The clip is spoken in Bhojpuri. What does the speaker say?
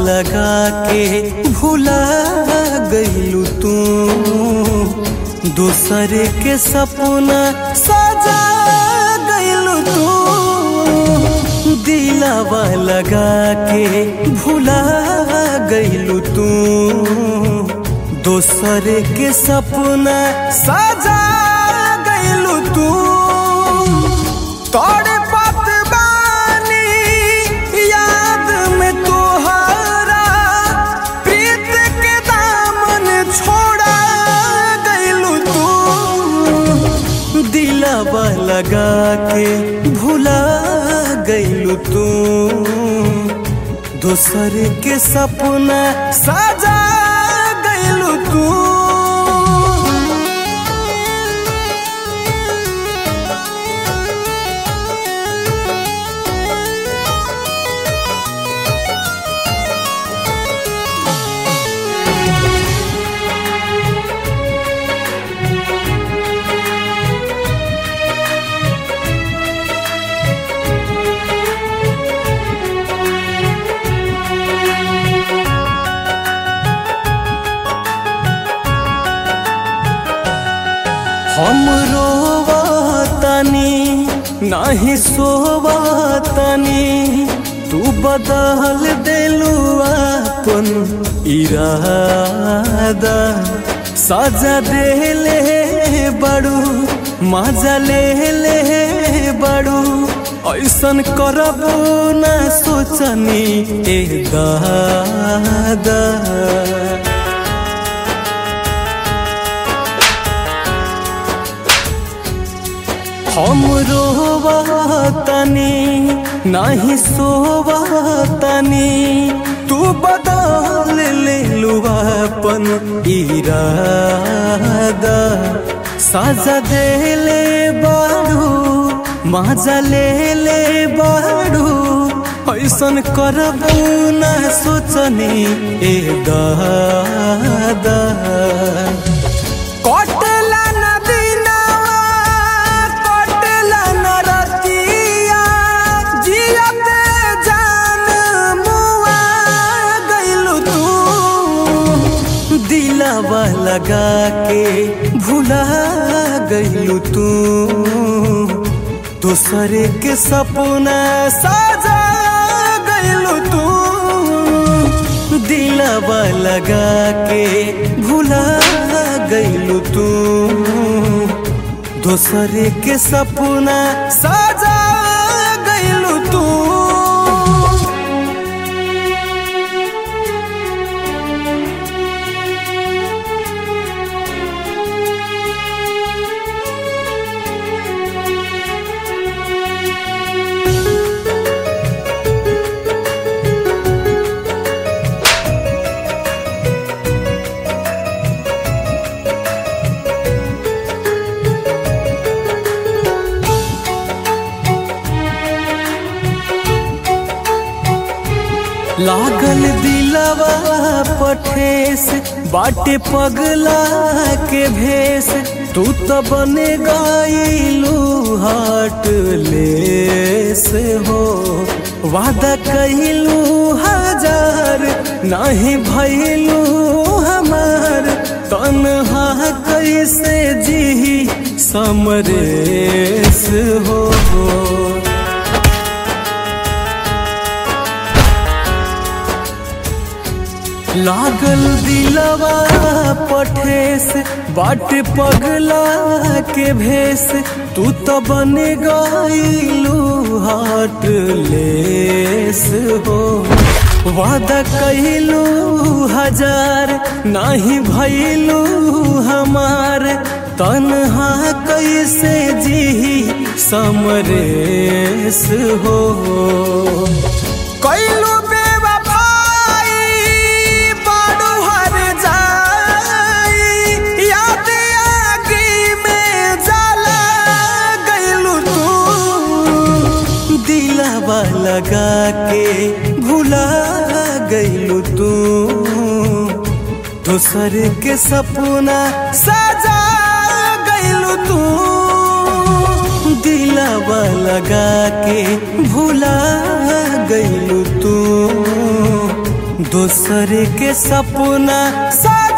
लगा के भुला गईलू तू दूसर के सपना सजा गईलू तू दिलावा लगा के भुला गईलू तू दोसर के सपना सजा गईलू तू तोड़े पत बानी याद में तोहरा प्रीत के दामन छोड़ा गईलू तू दिलावा लगा के भुला गईलू तू दोसर के सपना सजा गईलू तू हम रोवतनी नाही सोवतनी तू बदल देलू अपन इरादा सजा देले बड़ू मजा ले ले बड़ू ऐसन करबू ना सोचनी ए दादा हम रोवतनी नाही सोवतनी तू बदल ले अपन इरादा साजा देले बाड़ू मजा ले ले बाड़ू ऐसन करबू ना सोचनी ए दादा कटला नदीनावा कटला नरतिया जियते जान मुआ गइलू तू दिलावा लगा के भुला गइलू तू दोसर के सपना सजा गइलू तू दिलावा लगा के भुला गइलू तू दोसर के सपना सजा गइलू तू लागल दिलवा पठेस बाटे पगला के भेस तू तो बने गईलू हाट लेस हो वादा कइलू हजार नहीं भइलू हमार तनहा कैसे जी समरेस हो लागल दिलवा पठेस बाट पगला के भेस तू तो बन गईलू हाट लेस हो वादा कइलू हजार नहीं भइलू हमार तनहा कैसे जी समरेस हो कइलू बेवफाई बाडू हर जाई याद आगी में जला गइलू तू दिलावा लगा के भुला गइलू तू दोसर के सपना सजा गइलू तू दिलावा लगा के भुला गइलू तू दूसरे के सपना सा